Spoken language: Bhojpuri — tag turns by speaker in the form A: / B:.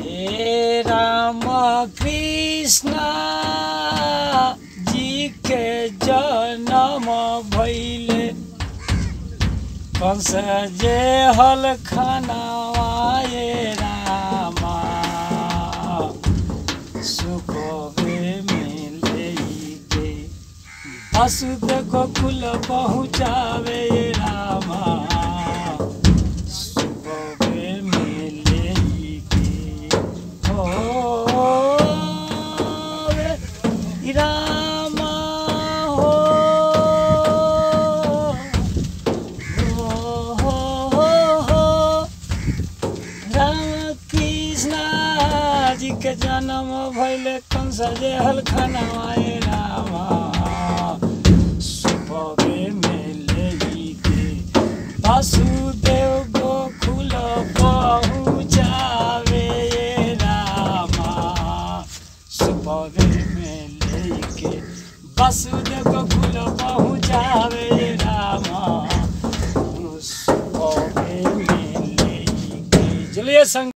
A: हे राम कृष्ण जी के जन्म भैले कंस जे हल खनावाए रामा सुखवे में लेके वसुदेव गोकुल पहुँचावे रामा सुखवे में लेके हो रे रामा हो हो हो हो राम कृष्ण जी के जन्म भैले कंस जे हलखनवाए रामा सुबहे में लेके वासुदेव गोकुल पहुँचावे रामा सुबहे में लेके वासुदेव गोकुल पहुँचावे रामा सुबहे में लेके चलिए संग